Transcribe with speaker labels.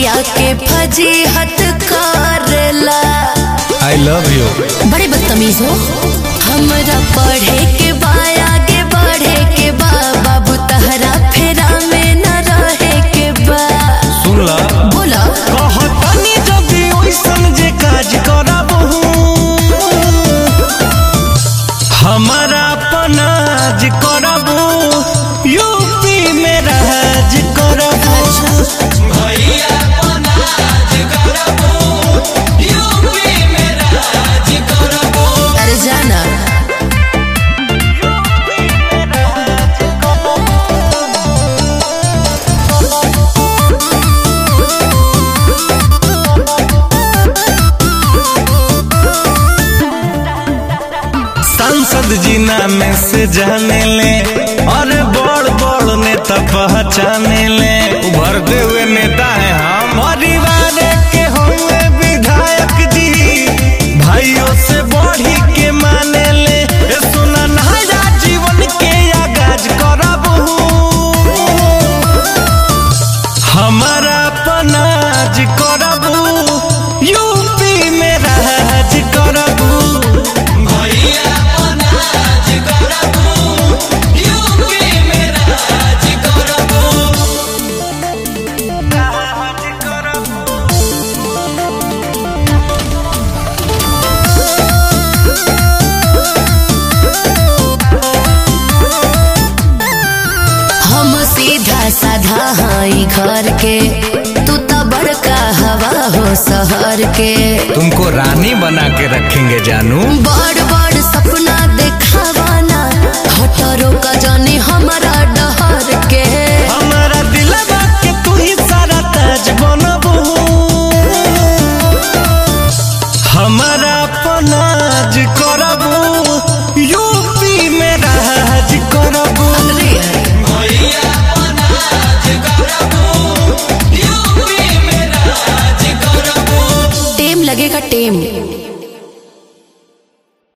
Speaker 1: बतिया के फजीहत करेला
Speaker 2: आई लव यू
Speaker 1: बड़े बदतमीज हो हमरा पढ़े के बा आगे बढ़े के बा बाबू तहरा फेरा में न रहे के बा
Speaker 2: सुन ला
Speaker 1: बोला
Speaker 2: कहतनी जदी ओइसन जे काज करबहू हमारा पनाज करबू यूपी में राज करबू भैया पनाज करबू यूपी में राज करबू
Speaker 1: अरे जाना
Speaker 2: सांसद जी नाम से जाने ले और बड़ बड़ नेता पहचाने ले उभरते हुए नेता है हम परिवार के होंगे विधायक जी भाइयों से बढ़ी के माने ले ए सुना नया जीवन के आगाज करबहू हमारा पनाज करबू यूपी में राज करबू भैया पनाज करबू यूपी में राज करबू राज करबू
Speaker 1: हम सीधा साधा हाई घर के तू तो बड़का हवा हो शहर के
Speaker 2: तुमको रानी बना के रखेंगे जानू
Speaker 1: बड़